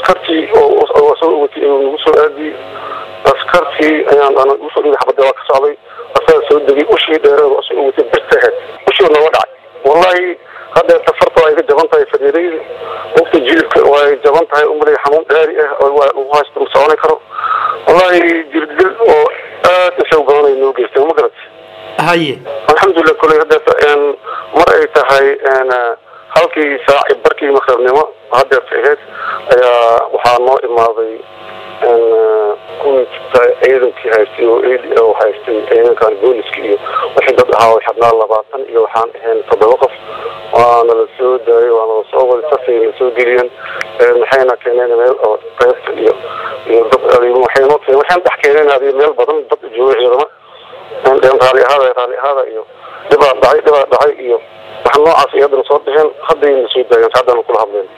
askartii oo soo watay nagu soo aadiyey askartii ayaan usoo dhigay xabadda waa ka socday asaga soo degay ushii dheereed oo soo watay birtaheed ushii nooga dhacay wallahi haddeer tafarta waa iga jaban tahay fadiidayda waqti jilibka way jaban tahay umalay xanuun dhaari ah oo waa lagu haysto ma soconi karo wallahi jirdil oo aad isaw badanay noo geystay ma garat haye alxamdulilah koley haddeerta mar ay tahay halkii saaci barkii maqribnimo haddeerta ahayd ayaa waxaa noo imaaday ciidankii haystay oo haystay ciidankan booliska iyo wixii dad ahaa way xadnaa labaatan iyo waxaan ahayn toddoba qof waana la soo daayay waana la soo waday sasay la soo geliyeen maxayna keeneen meel oo qaybta iyo iyo dad waxaynoo keeneen waxaan dhex keeneen adiyo meel badan dad jooga ciidama raali ahaada raali ahaada iyo dhibaa dhacay dhibaa dhacay iyo wax noocaas iyo haddana soo bixeen haddayna soo daayeen haddana kula hadleen